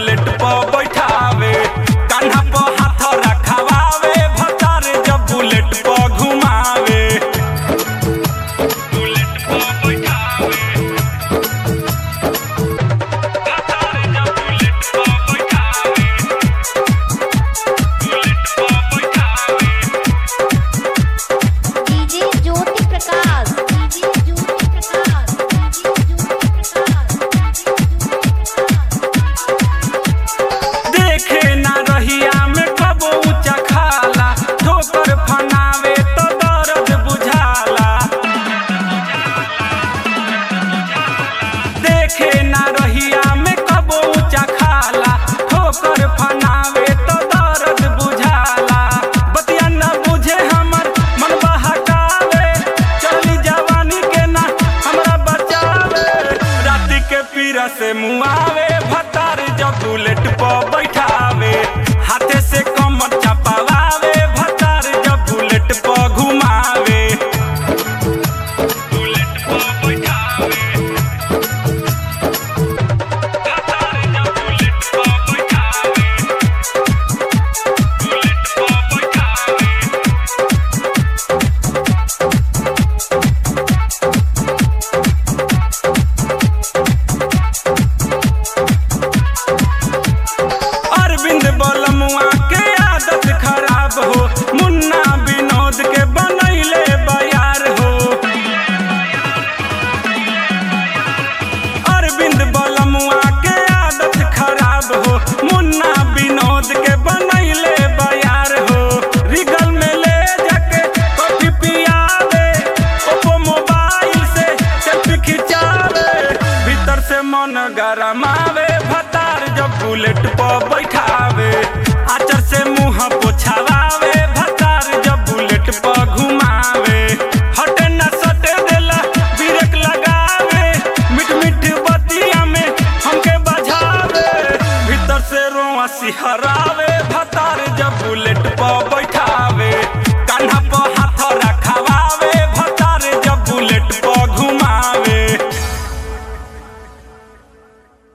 bullet पर बैठावे कान्हा पर हाथ रखवावे भतार जब बुलेट पर घुमावे बुलेट पर बैठावे भतार जब बुलेट पर बैठावे बुलेट पर बैठावे DJ Jyoti Prakash DJ Jyoti Prakash DJ Jyoti Prakash देखे ना रहिया में कबो ऊंचा खाला ठोकर फनावे तो दर्द बुझाला देखे ना रहिया में कबो ऊंचा खाला ठोकर फनावे तो दर्द बुझाला बतिया ना बुझे हमर मन बहकावे चली जवानी के ना हमरा बचावे राति के पीरा से मुआवे भतार जब बुलेट पर बैठावे हाथे से कमर चपावे भतार जब बुलेट पर घुमावे बुलेट पर बैठावे भतार जब बुलेट पर बैठावे बुलेट पर बैठावे अरविंद बलमुआ के आदत खराब हो मुन्ना विनोद के बनैले बयार हो अरविंद बलमुआ के आदत खराब हो मुन्ना विनोद के बनैले बयार हो रिगल में ले जाके कॉफी पियावे ओप्पो मोबाइल से सेल्फी खिंचावे भीतर से मन गरमावे भतार जब बुलेट पर बैठावे आचर से मुंह पोछावे भतार जब बुलेट पर घुमावे हटे न सटे देला ब्रेक लगावे मिठ मिठ बतिया में हमके बजावे भीतर से रोआ सिहरावे